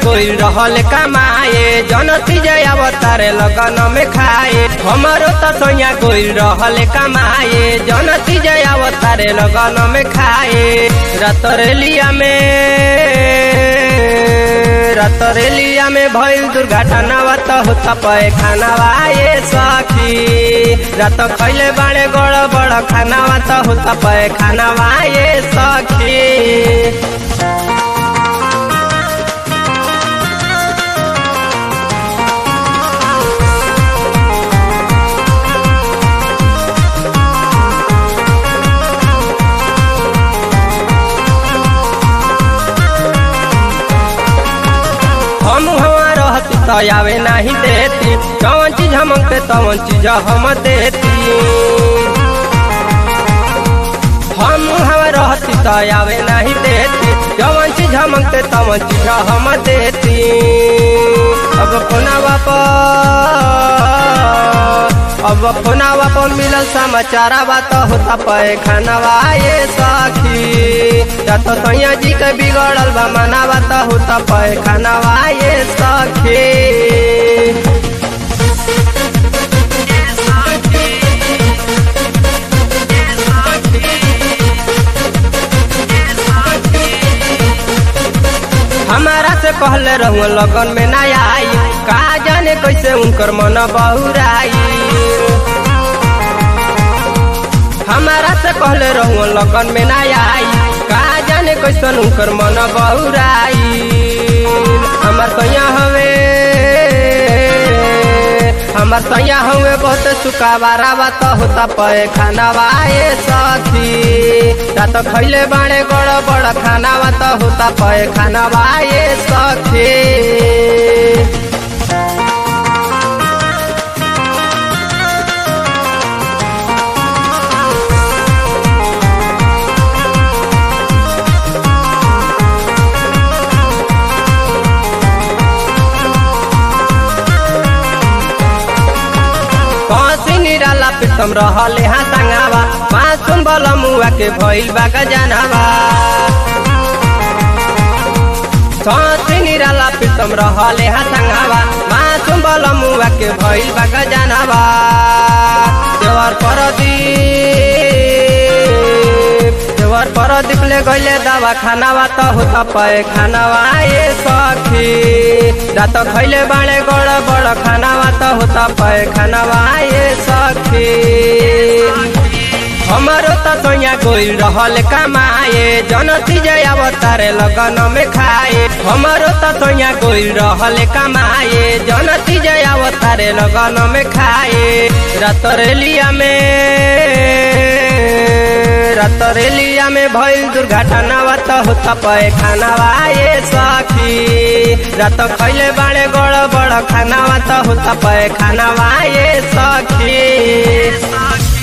गोइल रहल कमाए जनती जय अवतारे लगन में खाए हमारो त सैया गोइल रहल कमाए जनती जय अवतारे लगन में खाए रतरेलिया में रतरेलिया में भइल दुर्घटना त होता पए खानावा ये सखी रात खैले बाड़े गड़ बड़ खानावा त होता पए खानावा ये सखी हम हवा रहती तो आवे नहीं देती कौन चीज हमके तवन चीज हम देती हम हवा रहती तो आवे नहीं देती कौन चीज हमके तवन चीज हम देती अब कोना अब फोनावा पर मिलल समाचार बात होता पे खानावा ये सखी या तो सैया जी के बिगड़ल बा मनावा त होता पे खानावा ये सखी हमारा से पहले रहू लगन में ना आई का जाने कैसे उनकर मन बहुराई हमारा से पहले रहू लगन में ना आई का जाने कैसन उनकर मन बहुराई हमार सैया हवे हमार सैया हवे बहुत सुकावारा बात होता पे खानावा ये सखी रात खैले बाड़े गड़ बड़ खानावा त होता पे खानावा ये सखी कसी निराला प्रीतम रहले हाँ संगावा मासूम बल मुआ के भइल बा गजनावा कसी निराला प्रीतम रहले हाँ संगावा मासूम बल मुआ के भइल बा गजनावा देवर परदीप देवर परदीप ले गइले दवा खानावा त होता पे खानावा ये सखी रात खैले बाड़े गड़ बड़ खानावा त होता पे खानावा ये सखी हमारो त सैया गोइल रहल कमाए जनती जय अवतारे लगन में खाए हमारो त सैया गोइल रहल कमाए जनती जय अवतारे लगन में खाए रतरेलिया में रतरेलिया में भइल दुर्घटना त होता पे खानावा ये सखी रात खैले बाड़े गड़ बड़ खानावा त होता पे खानावा ये सखी